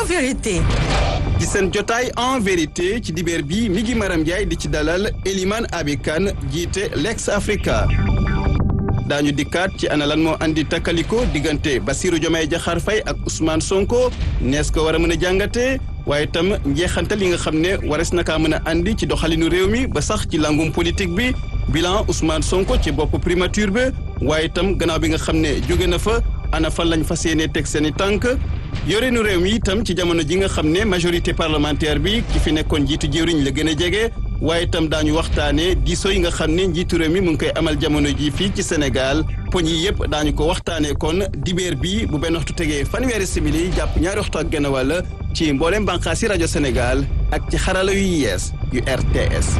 vérité. ci seen jotaay en vérité ci dibeer bi mi ngi Maram Ndiaye di ci dalal Eliman Abikan jiite Lex Africa daañu dikkaat ci ana lan moo andi takkaliko diggante Bassirou Diomaye Diakhar Faye ak Ousmane Sonko nees ko war a mën a jàngatee waaye itam njeexantal yi nga xam ne wares na kaa mën a andi ci doxalinu réew mi ba sax ci langum politique bi bilan Ousmane Sonko ci bopp primature bi waaye itam gannaaw bi nga xam ne jóge na fa ana fan lañ fas yéene teg seen i tànk yoreenu réew mi itam ci jamono ji nga xam ne majorité parlementaire bi ki fi nekkoon njiitu jëwriñ la gën a jege waaye itam daañu waxtaanee diisoo yi nga xam ne njiitu réew mi mu ngi koy amal jamono ji fii ci Sénégal poñ yi yëpp daañu ko waxtaanee kon dibeer bi bu benn waxtu tegee fanweeri simili jàpp ñaari waxtu ak genn wàll ci mboolem bànqaasi rajo Sénégal ak ci xarala yu yees yu RTS.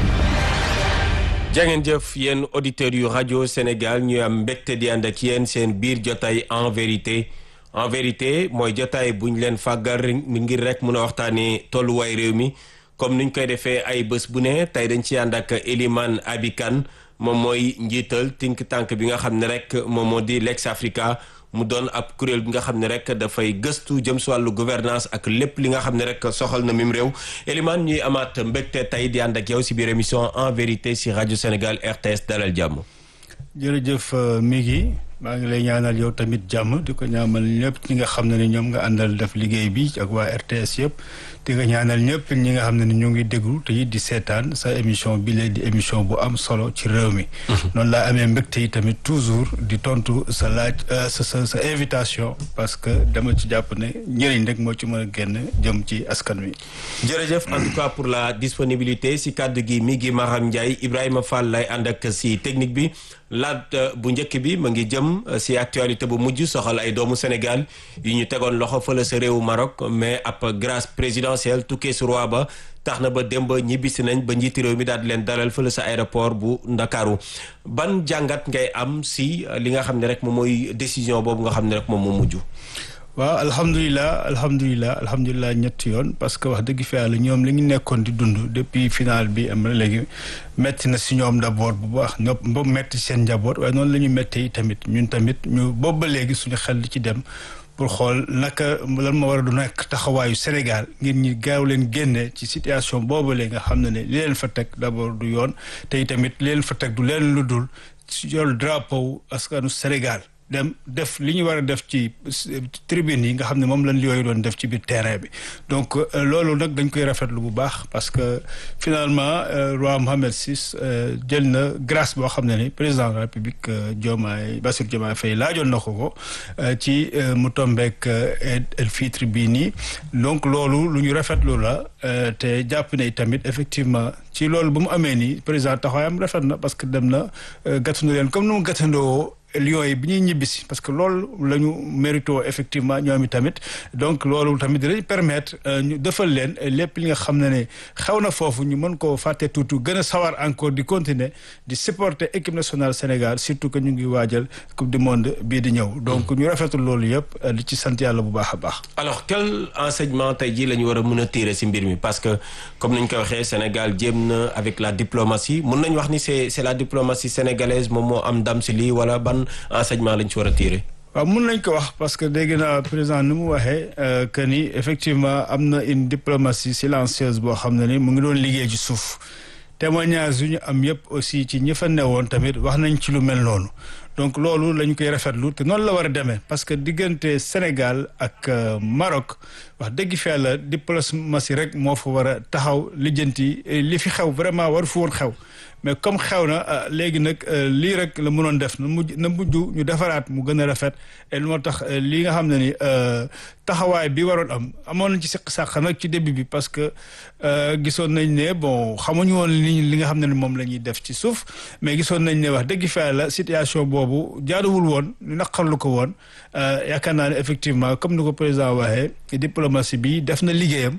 jangeen jëf yéen auditeurs yu rajo Sénégal ñu am mbégte di ànd ak yéen seen biir jotaay en vérité en vérité mooy jotaay bu ñu leen fàggar mi ngir rek mun a waxtaanee tolluwaay réew mi comme niñ koy defee ay bés bu ne tey dañ ci ànd ak Eliman Abikan moom mooy njiital think tank bi nga xam ne rek moom moo di Lex Africa mu doon ab kuréel bi nga xam ne rek dafay gëstu jëm si wàllu gouvernance ak lépp li nga xam ne rek soxal na mim réew Eliman ñuy amaat mbégte tey di ànd ak yow si biir émission en vérité si rajo Sénégal RTS dalal jàmm. jërëjëf Migui maa ngi lay ñaanal yow tamit jàmm di ko ñaamal ñëpp ñi nga xam ne ni ñoom nga àndal def liggéey bi ak waa RTS yëpp di nga ñaanal ñëpp ñi nga xam ne ni ñu ngi déglu te it di seetaan sa émission bi lee di émission bu am solo ci réew mi. noonu laa amee mbégte yi tamit toujours di tontu sa laaj sa sa sa invitation parce que dama ci jàpp ne njëriñ rek moo ci mën a génn jëm ci askan wi. jërëjëf en tout cas pour la disponibilité si kàddu gi mi ngi Maram Ndiaye Ibrahima Fall lay ànd ak si technique bi. laat bu njëkk bi ma ngi jëm si actualité bu mujj soxal ay doomu Sénégal yu ñu tegoon loxo fële sa réewu Maroc mais ab grâce présidentielle tukkee su roi ba tax na ba démb ñibbisi nañ ba njiiti réew mi daal di leen dalal fële sa aéroport bu Ndakaaru ban jàngat ngay am si li nga xam ne rek moom mooy décision boobu nga xam ne rek moom moo mujj. waaw alhamdulilah alhamdulilah alhamdulilah ñetti yoon parce que wax dëgg fi yàlla ñoom li ñu nekkoon di dund depuis final bi am na léegi metti na si ñoom d'abord bu baax ñoom boobu metti seen njaboot waaye noonu la ñu méttee tamit ñun tamit ñu boobu ba léegi suñu xel di ci dem pour xool naka lan ma war a du nekk taxawaayu Sénégal ngir ñi gaaw leen génne ci situation boobu léegi nga xam ne ne li leen fa teg d'abord du yoon te tamit li leen fa teg du leen lu dul si yor drapeau askanu Sénégal. dem def li ñu war a def ci tribune yi nga xam ne moom lañ yooyu doon def ci biir terrain bi donc loolu nag dañ koy rafetlu bu baax parce que finalement roi Mohammed VI jël na grâce boo xam ne ni président de la République Diomaye Bassirou Diomaye Faye laajoon na ko ko ci mu tombeek el fitre bii nii donc loolu lu ñu rafetlu la te jàpp ne tamit effectivement ci loolu bu mu amee nii président taxawaayam rafet na parce que dem na gàttandu leen comme nu mu gàttandoo Lions yi bi ñuy ñibbisi parce que loolu la ñu mérito effectivement ñoom i tamit donc loolu tamit dinañ permettre ñu defal leen lépp li nga xam ne ne xew na foofu ñu mën koo fàtte tuuti gën a sawar encore di continuer di supporter équipe nationale Sénégal surtout que ñu ngi waajal coupe du monde bii di ñëw donc ñu rafetul loolu yëpp di ci sant yàlla bu baax a baax. alors quel enseignement tey jii la ñu war a mën a tirer ci mbir mi parce que comme ni ñu ko waxee Sénégal jéem na avec la diplomatie mun nañu wax ni c'est c'est la diplomatie sénégalaise moom moo am ndam ci lii wala ban. enseignement lañ ci war a tirer. waaw mun nañ ko wax parce que dégg naa président ni mu waxee que ni effectivement am na une diplomatie silencieuse boo xam ne ni mu ngi doon liggéey ci suuf témoignage yu ñu am yëpp aussi ci ñi fa newoon tamit wax nañ ci lu mel noonu donc loolu la ñu koy rafetlu te noonu la war a demee parce que diggante Sénégal ak Maroc wax dëgg fi yàlla diplomatie rek moo fa war a taxaw lijjanti li fi xew vraiment war fu woon xew mais comme xew na léegi nag lii rek la mënoon def na mujj na mujj ñu defaraat mu gën a rafet et moo tax lii nga xam ne ni taxawaay bi waroon am amoon nañ ci siq sàq nag ci début bi parce que gisoon nañ ne bon xamuñu woon li li nga xam ne ni moom la ñuy def ci suuf mais gisoon nañ ne wax dëgg fa la situation boobu jaaduwul woon ñu naqarlu ko woon yaakaar naa ne effectivement comme ni ko président waxee diplomatie bi def na liggéeyam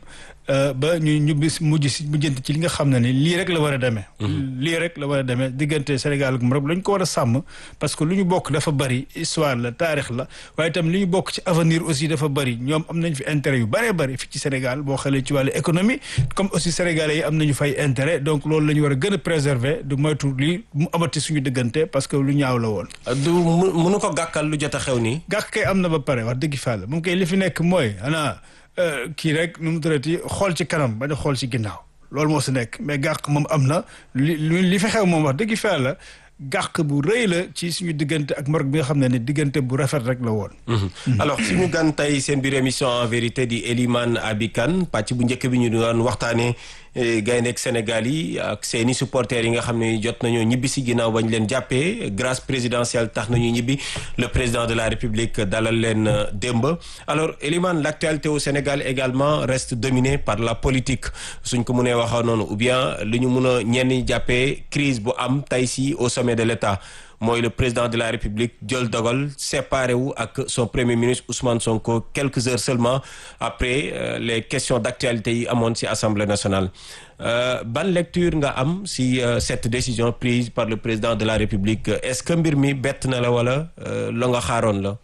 ba ñu ñu bis mujj si mujjante ci li nga xam ne ni lii rek la war a demee. lii rek la war a demee diggante Sénégal ak Maroc lañ ko war a sàmm parce que lu ñu bokk dafa bari histoire la taarix la waaye itam li ñu bokk ci avenir aussi dafa bari ñoom am nañ fi intérêt yu bëree bëri fii ci Sénégal boo xoolee ci wàllu économie comme aussi sénégalais yi am nañu fay intérêt donc loolu la ñu war a gën a préserver du moytu lii mu amati suñu diggante parce que lu ñaaw la woon. du mënu ko gàkkal lu jot a xew nii. gàkk kay am na ba pare wax dëgg fa la moom kay li fi nekk mooy xanaa kii rek nu mu tuddati xool ci kanam ba di xool ci ginnaaw loolu moo si nekk mais gàq moom am na li li fi xew moom wax dëgg fa la gàq bu rëy la ci suñu diggante ak Maroc bi nga xam ne ni diggante bu rafet rek la woon. alors suñu gan tey seen biir émission en vérité di Elimane Abi Kane pàcc bu njëkk bi ñu doon waxtaanee gayndeek Sénégal yi ak seeni supporters yi nga xam ne jot nañoo ñibbi si ginnaaw bañ leen jàppee grâce présidentielle tax nañu ñibbi le président de la République dalal leen démb. alors Elimane l'actualité au Sénégal également reste dominée par la politique suñ ko mënee waxee noonu ou bien li ñu mun a ñenn jàppee crise bu am tey si au sommet de l'État. mooy le président de la République jël dogal séparé wu ak son premier ministre Ousmane Sonko quelques heures seulement après euh, les questions d'actualité yi amoon ci Assemblée nationale euh, ban lecture nga am ci euh, cette décision prise par le président de la République est-ce que mbir mi bett na la wala la nga xaaroon la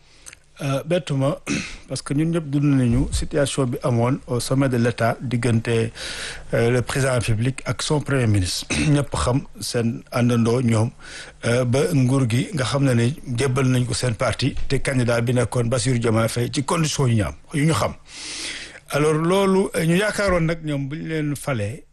bettuma parce que ñun ñëpp dund nañu situation bi amoon au sommet de l'État diggante le président de la République ak son premier ministre ñëpp xam seen àndandoo ñoom ba nguur gi nga xam ne ne jébbal nañ ko seen parti te candidat bi nekkoon Bassirou Diomaye Faye ci condition yu ñu am yu ñu xam alors loolu ñu yaakaaroon nag ñoom bu ñu leen falee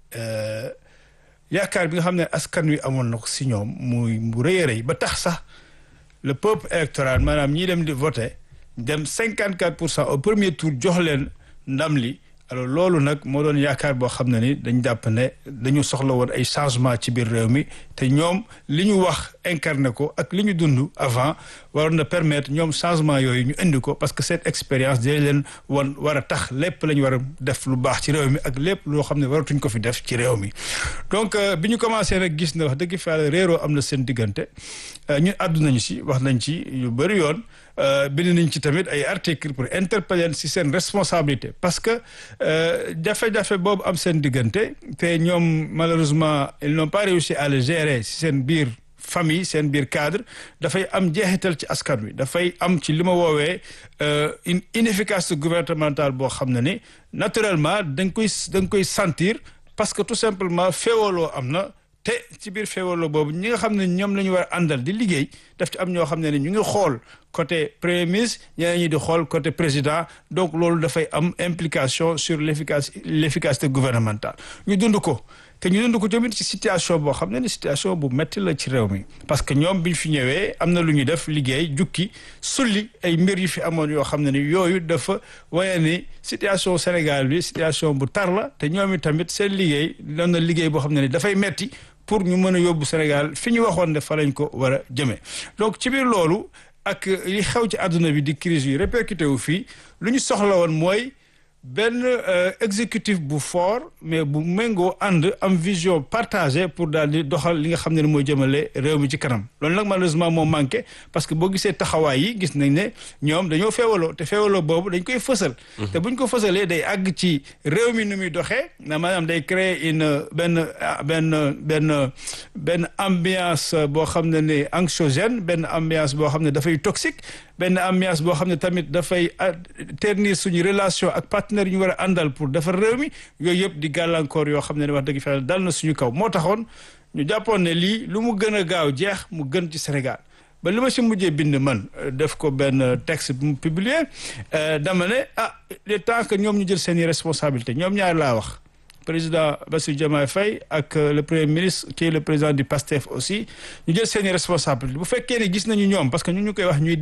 yaakaar bi nga xam ne askan wi amoon na ko si ñoom muy mu rëy a rëy ba tax sax le peuple électoral maanaam ñii dem di voter dem cinquante quatre pour cent au premier tour jox leen ndam li alors loolu nag moo doon yaakaar boo xam ne ni dañ jàpp ne dañu soxla woon ay changement ci biir réew mi te ñoom li ñu wax incarné ko ak li ñu dund avant waroon na permettre ñoom changement yooyu ñu indi ko parce que cette expérience dina leen wan war a tax lépp la ñu war a def lu baax ci réew mi ak lépp loo xam ne waratuñ ko fi def ci réew mi donc bi ñu commencé nag gis na wax dëgg fa réeroo am na seen diggante ñun àddu nañu si wax nañ ci yu bëri yoon bind nañ ci tamit ay articles pour interpeller si seen responsabilité parce que jafe-jafe boobu am seen diggante te ñoom malheureusement ils n'ont pas réussi à le gérer si seen biir famille seen biir cadre dafay am jeexital ci askan wi dafay am ci li ma woowee une inefficacité gouvernementale boo xam ne ni naturellement da nga koy da nga koy sentir parce que tout simplement féewaloo am na te ci biir féewaloo boobu ñi nga xam ne ñoom la ñu war a àndal di liggéey daf ci am ñoo xam ne ne ñu ngi xool côté premier ministre ñeneen ñi di xool côté président donc loolu dafay am implication sur l'efficace l'efficacité gouvernementale ñu dund ko te ñu dund ko tamit ci situation boo xam ne ni situation bu metti la ci réew mi parce que ñoom bi ñu fi ñëwee am na lu ñu def liggéey jukki sulli ay mbir yu fi amoon yoo xam ne ni yooyu dafa waye ni situation Sénégal bi situation bu tar la te ñoom i tamit seen liggéey doon na liggéey boo xam ne ni dafay metti pour ñu mën a yóbbu Sénégal fi ñu waxoon ne fa lañ ko war a jëmee donc ci biir loolu ak li xew ci àdduna bi di crise yi répercuté wu fii lu ñu soxla woon mooy benn exécutif bu fort mais bu méngoo ànd am vision partagée pour daal di doxal li nga xam ne mooy jëmale réew mi ci kanam loolu nag malheureusement moo manqué parce que boo gisee taxawaay yi gis nañ ne ñoom dañoo feewaloo te feewaloo boobu dañ koy fësal te buñ ko fësalee day àgg ci réew mi nu muy doxee na maanaam day créer une benn benn benn benn ambiance boo xam ne ne anxiogène benn ambiance boo xam ne dafay toxique benn ambiance boo xam ne tamit dafay ternir suñu relation ak partenaires yu ñu war a àndal pour defar réew mi yooyu yëpp di gàllankoor yoo xam ne wax dëgg fa dal na suñu kaw moo taxoon ñu jàppoon ne lii lu mu gën a gaaw jeex mu gën ci Sénégal ba li ma si mujjee bind man def ko benn texte bu mu publier dama ne ah il est temps que ñoom ñu jël seeni responsabilité ñoom ñaar laa wax président Bassirou Diomaye Faye ak le premier ministre qui est le président du PASTEF aussi ñu jël seeni responsabilité bu fekkee ne gis nañu ñoom parce que ñu ñu koy wax ñuy